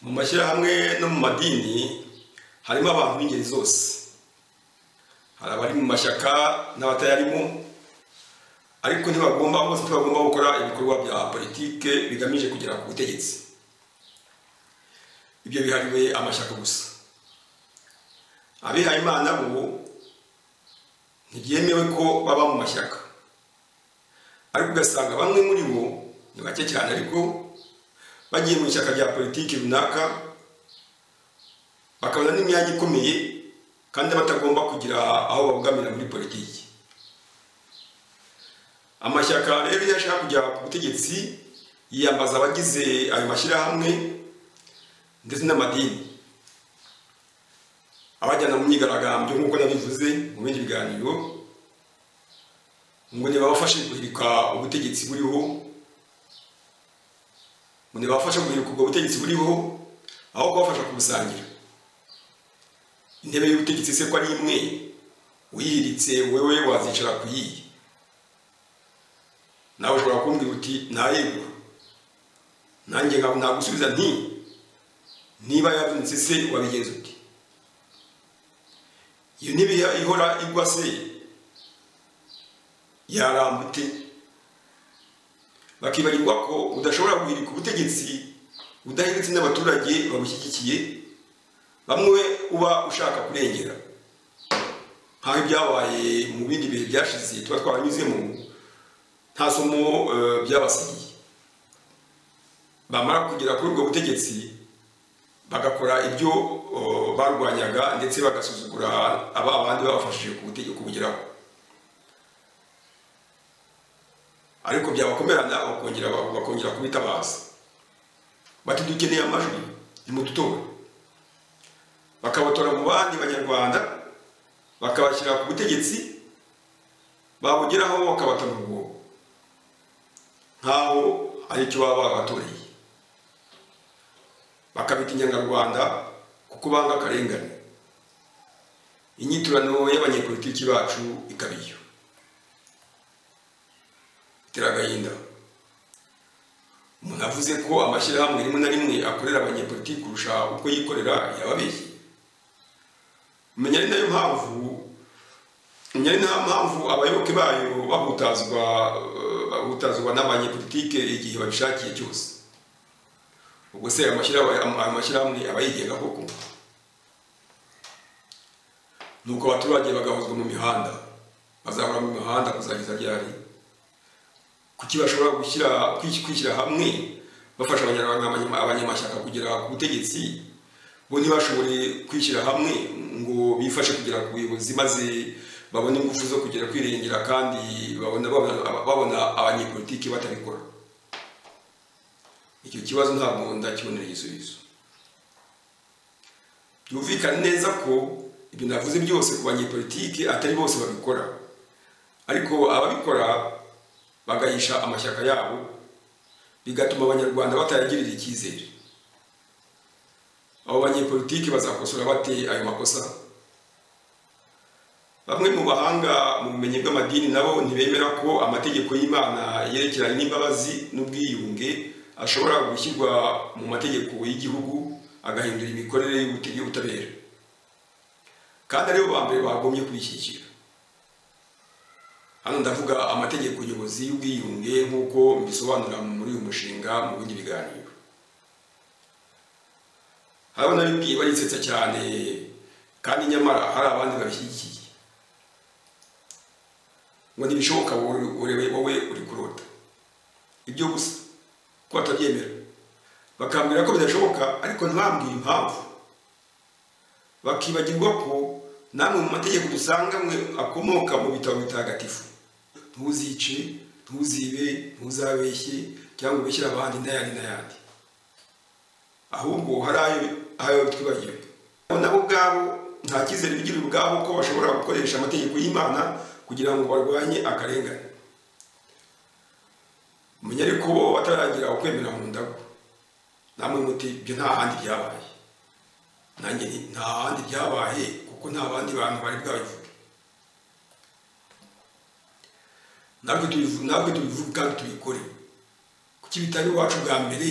mu mashyirahamwe no mu madini harimo abantu b'ingeri zose hari abari mu mashyaka n'abatayarimo ariko ntibagomba bose ntibagomba gukora ibikorwa bya politike bigamije kugera ku butegetsi ibyo bihariwe amashyaka gusa abihaye imana bo ntibyemewe ko baba mu mashyaka ariko ugasanga bamwe muri bo ni bake cyane ariko bagiye mu ishyaka rya politiki runaka bakabona n'imyanya ikomeye kandi batagomba kugira aho babogamira muri politiki amashyaka rero iyo ashaka kujya ku butegetsi yiyambaza abagize ayo mashyirahamwe ndetse n'amadini abajyana mu myigaragambyo nk'uko nabivuze mu bindi biganiro ngo ntibabafashe guhirika ubutegetsi buriho ngo ntibabafashe guhirika ubwo butegetsi buriho aho kubafasha kubusangira intebe y'ubutegetsi se ko ari imwe uyihiritse wowe wazicara ku yiyi nawe ushobora kumbwira uti ntarengwa nanjye nagusubiza nti niba yavunitse se wabigenza uti iyo ntebe ihora igwa se yarambute bakibagirwa ko udashobora guhirika ubutegetsi udahiritse n'abaturage babushyigikiye bamwe uba ushaka kurengera nk'aho ibyabaye mu bindi bihe byashize tuba twaranyuzemo nta somo byabasigiye bamara kugera kuri ubwo butegetsi bagakora ibyo barwanyaga ndetse bagasuzugura aba bandi babafashije kubugeraho ariko byabakomerana bakongera kubitabaza bati dukeneye amajwi nimudutore bakabatora mu bandi banyarwanda bakabashyira ku butegetsi babugeraho bakabata mu rwobo nk'aho ari icyo baba babatoreye bakabita inyangarwanda kuko banga akarengane inyiturano y'abanyepolitiki bacu ikaba iyo itera agahinda umuntu avuze ko amashyirahamwe rimwe na rimwe akorera abanyepolitiki kurusha uko yikorera yababeshye menya ari nayo mpamvu menya ari nayo mpamvu abayoboke bayo bahutazwa bahutazwa n'abanyepolitike igihe babishakiye cyose ubwo se ayo mashyirahamwe aba yigenga koko nuko abaturage bagahuzwa mu mihanda bazahora mu mihanda kuzageza ryari kuki bashobora gushyira kwishyira hamwe bafasha abanyamashyaka kugera ku butegetsi bo ntibashobore kwishyira hamwe ngo bifashe kugera ku buyobozi maze babone ingufu zo kugera kwirengera kandi babona abanyepolitiki batabikora icyo kibazo ntabwo ndakibonera igisubizo byumvikane neza ko ibyo navuze byose ku banyepolitiki atari bose babikora ariko ababikora bagahisha amashyaka yabo bigatuma abanyarwanda batayagirira icyizere abo banyepolitiki bazakosora bate ayo makosa bamwe mu bahanga mu bumenyi bw'amadini nabo ntibemera ko amategeko y'imana yerekeranye n'imbabazi n'ubwiyunge ashobora gushyirwa mu mategeko y'igihugu agahindura imikorere y'ubutabera kandi aribo ba mbere bagombye kwishyikira hano ndavuga amategeko nyobozi y'ubwiyunge nk'uko mbisobanura muri uyu mushinga mu bindi biganiro harabona bimwe barisetsa cyane kandi nyamara hari abandi babishyigikiye ngo ntibishoboka wowe uri kurota ibyo gusa ko batabyemera bakambwira ko bidashoboka ariko ntibambwire impamvu bakibagirwa ko namwe mu mategeko dusanga mwe akomoka mu bitabo bitagatifu ntuzice ntuzibe ntuzabeshye cyangwa ubeshyire abandi n'ayandi n'ayandi ahubwo hari ayo ayo twibagiwe nabo ubwabo nta cyizere bigira ubwabo ko bashobora gukoresha amategeko y'imana kugira ngo barwanye akarengane umenya ariko bo bataragira ukwemera mu ndago namwe muti ibyo nta handi byabaye nanjye nti nta handi byabaye kuko nta bandi bantu bari bwabivuge natwe tubivu- natwe tubivuge kandi tubikore kuki bitari iwacu bwa mbere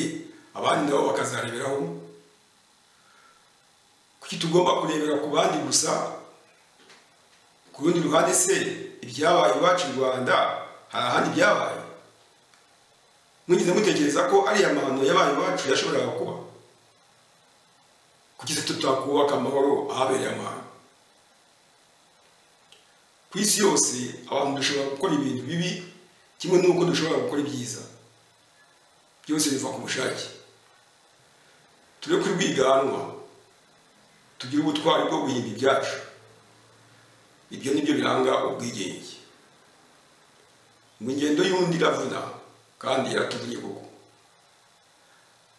abandi nabo bakazareberaho kuki tugomba kurebera ku bandi gusa ku rundi ruhande se ibyabaye iwacu i rwanda hari ahandi byabaye mwigeze mutekereza ko ariya mahano yabaye iwacu yashoboraga kuba kuki se tutakubaka amahoro ahabereye amahano ku isi yose abantu dushobora gukora ibintu bibi kimwe n'uko dushobora gukora ibyiza byose biva ku bushake tureke urwiganwa tugire ubutwari bwo guhimba ibyacu ibyo ni byo biranga ubwigenge ngo ingendo y'undi iravuna kandi iratuvuye koko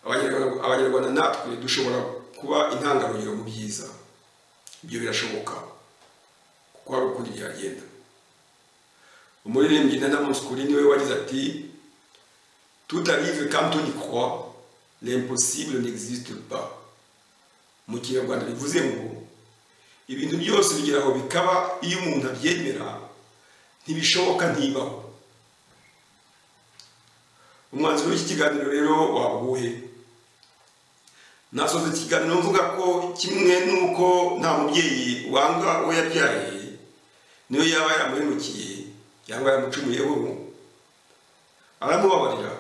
Abanyarwanda- abanyarwanda natwe dushobora kuba intangarugero mu byiza ibyo birashoboka kuko hari ukundi byagenda umuririmbyi nana muskuri niwe wagize ati tout arrive quand on y croit l'impossible n'existe pas mu kinyarwanda bivuze ngo ibintu byose bigera aho bikaba iyo umuntu abyemera ntibishoboka ntibaho umwanzuro w'iki kiganiro rero wabuhe nasoza iki kiganiro mvuga ko kimwe n'uko nta mubyeyi wanga uwo yabyaye niyo yaba yaramuhemukiye cyangwa yaramucumuyeho aramubabarira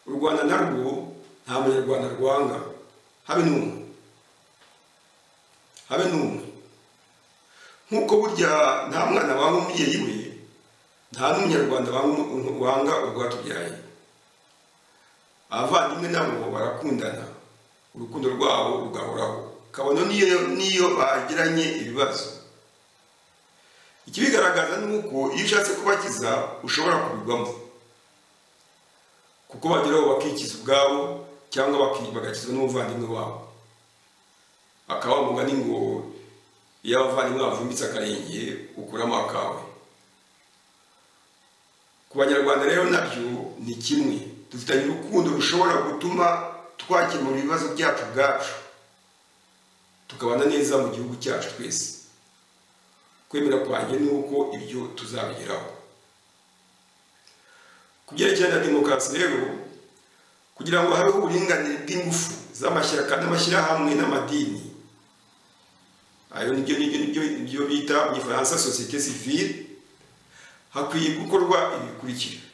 u rwanda narwo nta munyarwanda rwanga habe n'umwe habe n'umwe nk'uko burya nta mwana wanga umubyeyi we nta n'umunyarwanda wanga- wanga urwatubyaye abavandimwe nabo barakundana urukundo rwabo rugahoraho kabone n'iyo n'iyo bagiranye ibibazo ikibigaragaza ni uko iyo ushatse kubakiza ushobora kubigwamo kuko bageraho bakikiza ubwabo cyangwa baki- bagakizwa n'umuvandimwe wabo akaba mugani ngo iyo abavandimwe bavumbitse akarenge ukuramo akawe ku banyarwanda rero nabyo ni kimwe dufitanye urukundo rushobora gutuma twakemura ibibazo byacu ubwacu tukabana neza mu gihugu cyacu twese kwemera kwanjye ni uko ibyo tuzabigeraho ku byerekeye na demokarasi rero kugira ngo habeho uburinganire bw'ingufu z'amashyaka n'amashyirahamwe n'amadini ayo nibyo nibyo nibyo nibyo bita mu gifaransa sosiyete sivile hakwiye gukorwa ibikurikira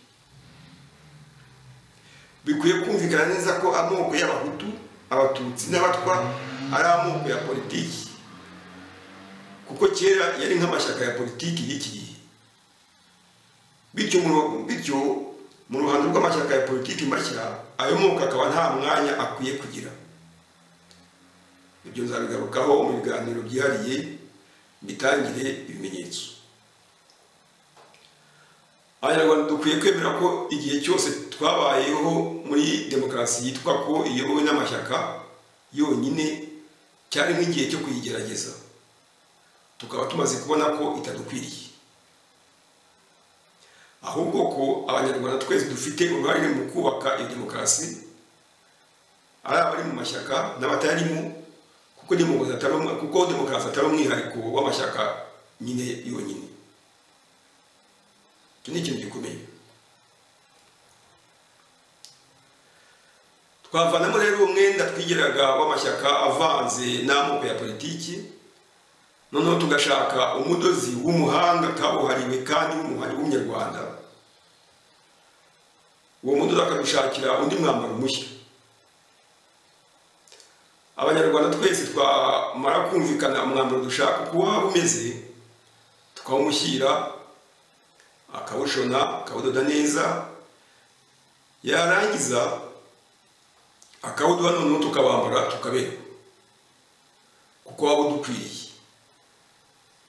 bikwiye kumvikana neza ko amoko y'abahutu abatutsi n'abatwa ari amoko ya politiki kuko kera yari nk'amashyaka ya politiki y'iki gihe bityo mu- bityo mu ruhando rw'amashyaka ya politiki mashya ayo moko akaba nta mwanya akwiye kugira ibyo nzabigarukaho mu biganiro byihariye bitangire ibimenyetso abanyarwanda dukwiye kwemera ko igihe cyose twabayeho muri demokarasi yitwa ko iyobowe n'amashyaka yonyine cyari nk'igihe cyo kuyigerageza tukaba tumaze kubona ko itadukwiriye ahubwo ko abanyarwanda twese dufite uruhare mu kubaka iyo demokarasi ari abari mu mashyaka n'abatarimo kuko demokarasi atari umwe- kuko demokarasi atari umwihariko w'amashyaka nyine yonyine icyo ni ikintu gikomeye twavanamo rero umwenda twigiraga w'amashyaka avanze n'amoko ya politiki noneho tugashaka umudozi w'umuhanga kabuhariwe kandi w'umuhari w'umunyarwanda uwo mudozi akadushakira undi mwambaro mushya abanyarwanda twese twamara kumvikana umwambaro dushaka uko waba umeze tukawumushyira akawushona akawudoda neza yarangiza akawuduha noneho tukabambara tukaberwa kuko waba udukwiriye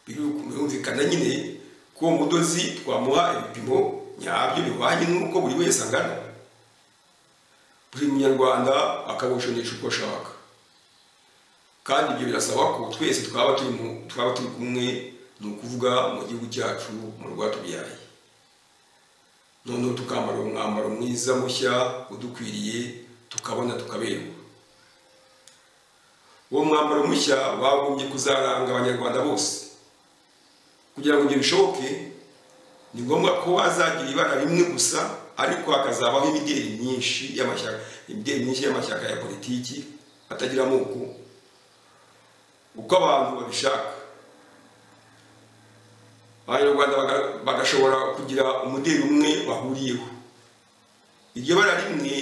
birumvikana nyine ko uwo mudozi twamuha ibipimo nyabyo bihwanye n'uko buri wese angana buri munyarwanda akabushonesha uko ashaka kandi ibyo birasaba ko twese twaba turi mu- twaba turi kumwe ni ukuvuga mu gihugu cyacu mu rwatubyaye noneho tukambara umwambaro mwiza mushya udukwiriye tukabona tukaberwa uwo mwambaro mushya wagombye kuzaranga abanyarwanda bose kugira ngo ibyo bishoboke ni ngombwa ko azagira ibara rimwe gusa ariko hakazabaho imideli myinshi y'amashyaka imideli myinshi y'amashyaka ya politiki atagira amoko uko abantu babishaka abanyarwanda baga- bagashobora kugira umudeli umwe bahuriyeho iryo bara rimwe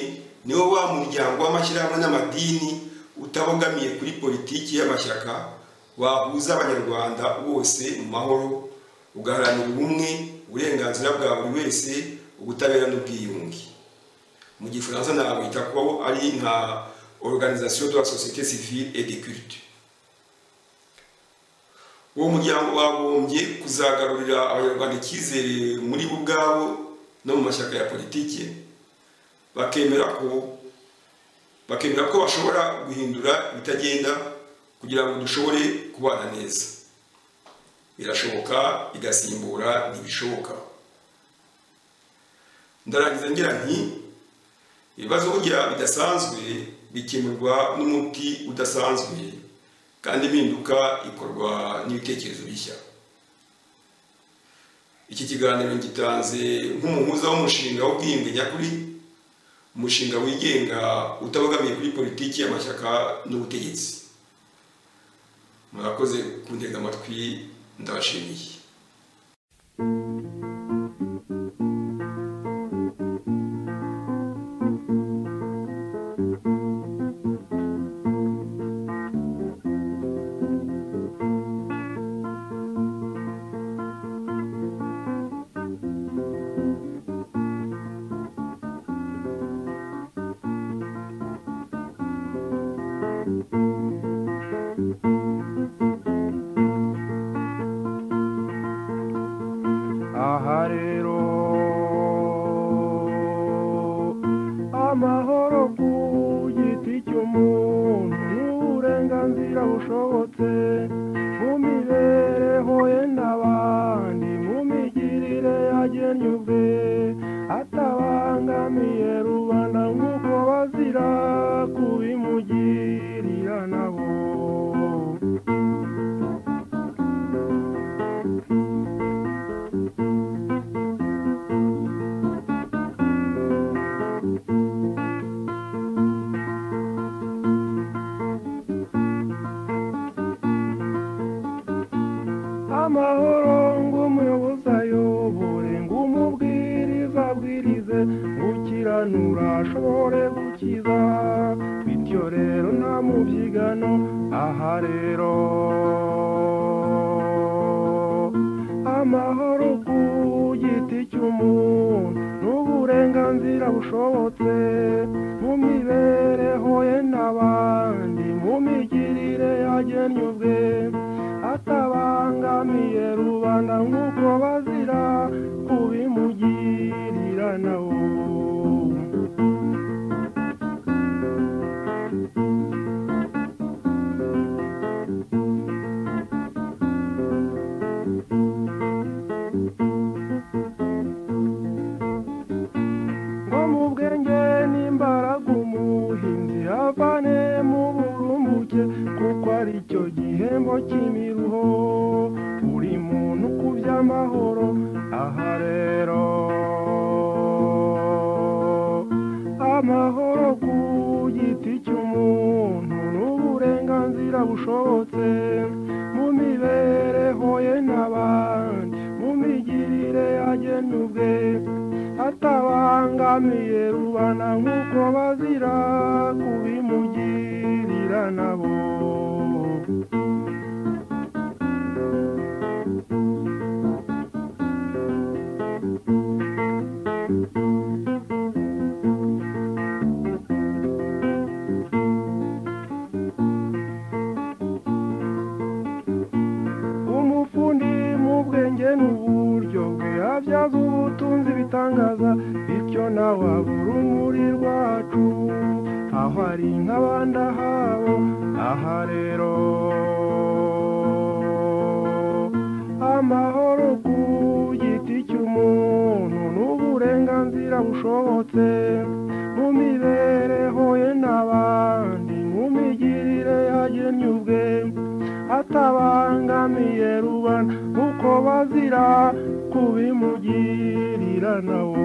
niwo wa muryango w'amashyirahamwe n'amadini utabogamiye kuri politiki y'amashyaka wahuza abanyarwanda bose mu mahoro ugaharanira ubumwe uburenganzira bwa buri wese ubutabera n'ubwiyunge mu gifaransa nawita ko ari nka organisation de la société civile et de culte uwo muryango wagombye kuzagarurira abanyarwanda icyizere muri bo ubwabo no mu mashyaka ya politiki bakemera ko bakemera ko bashobora guhindura ibitagenda kugira ngo dushobore kubana neza birashoboka igasimbura ntibishoboka ndarangiza ngira nti ibibazo burya bidasanzwe bikemurwa n'umuti udasanzwe kandi impinduka ikorwa n'ibitekerezo bishya iki kiganiro gitanze nk'umuhuza w'umushinga w'ubwiyunge nyakuri umushinga wigenga utabogamiye kuri politiki y'amashyaka n'ubutegetsi murakoze kundega amatwi ndabashimiye aha rero amahoro ku giti cy'umuntu ni uburenganzira bushobotse mu mibereho ye n'abandi mu migirire yagennye ubwe atabangamiye rubanda nk'uko bazira kubimugirira nabo amahoro ng'umuyobozi ayobore ng'umubwiriza abwirize gukiranura ashobore gukiza bityo rero nta mubyigano aha rero amahoro ku giti cy'umuntu n'uburenganzira bushobotse mu mibereho ye n'abandi mu migirire yagennye ubwe atabangamiye rubanda nk'uko bazira kubimugirira nawe ngo mu bwenge n'imbaraga umuhinzi avane mu burumbuke kuko ari cyo gihembo cy'imiruho buri muntu ku by'amahoro aha rero amahoro ku giti cy'umuntu n'uburenganzira bushobotse mu mibereho ye n'abandi mu migirire yagennye ubwe atabangamiye rubana nk'uko bazira kubimugirira nabo umufundi mu bwenge n'uburyo bwe abyaza ubutunzi bitangaza bityo nawe abura umuri rwacu aho ari nk'abandi ahabo aha rero amahoro ku giti cy'umuntu n'uburenganzira ushobotse mu mibereho ye n'abandi mu migirire yagennye ubwe atabangamiye rubanda uko bazira kubimugirira nawo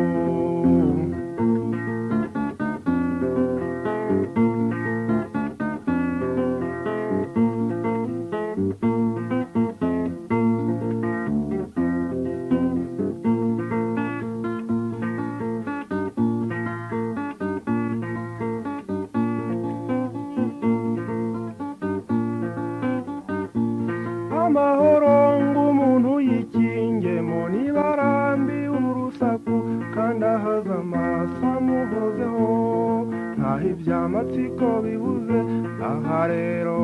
amahoro ngo umuntu yikingemo niba arambiwe urusaku kandi ahaze amaso amuhozeho ntaho ibyamatsiko bibuze aha rero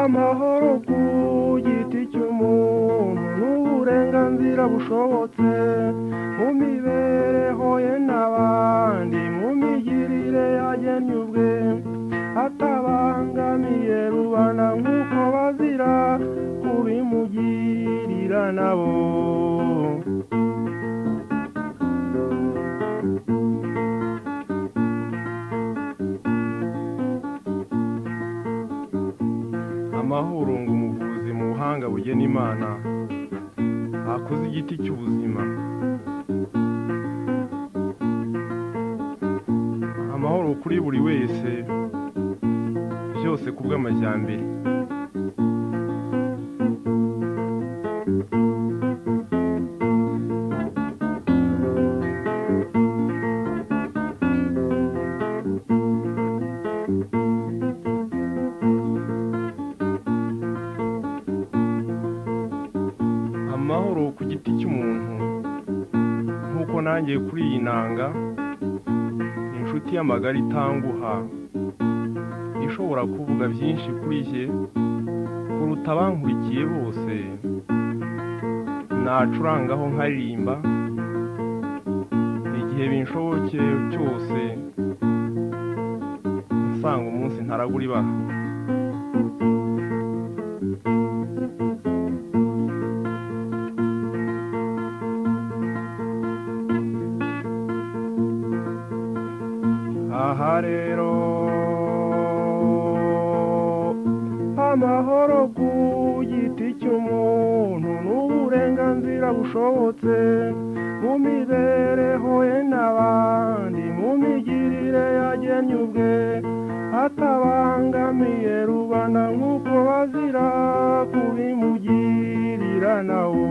amahoro ku giti cy'umuntu n'uburenganzira bushobotse mu mibereho ye n'abandi mu migirire yagennye ubwe atabangamiye rubanda nk'uko bazira kubimugirira nabo amahoro ngo umuvuzi mu buhanga bugena imana akoze igiti cy'ubuzima amahoro kuri buri wese byose ku bw'amajyambere amahoro ku giti cy'umuntu nk'uko nanjye kuri iyi nanga inshuti y'amagara itanguha ishobora kuvuga byinshi kuri jye kuruta abankurikiye bose nacurangaho nkaririmba igihe binshoboke cyose nsanga umunsi ntaragura ibaha aha rero amahoro ku giti cy'umuntu n'uburenganzira bushobotse mu mibereho ye n'abandi mu migirire yagennye ubwe atabangamiye rubanda nk'uko bazira kubimugirira nawo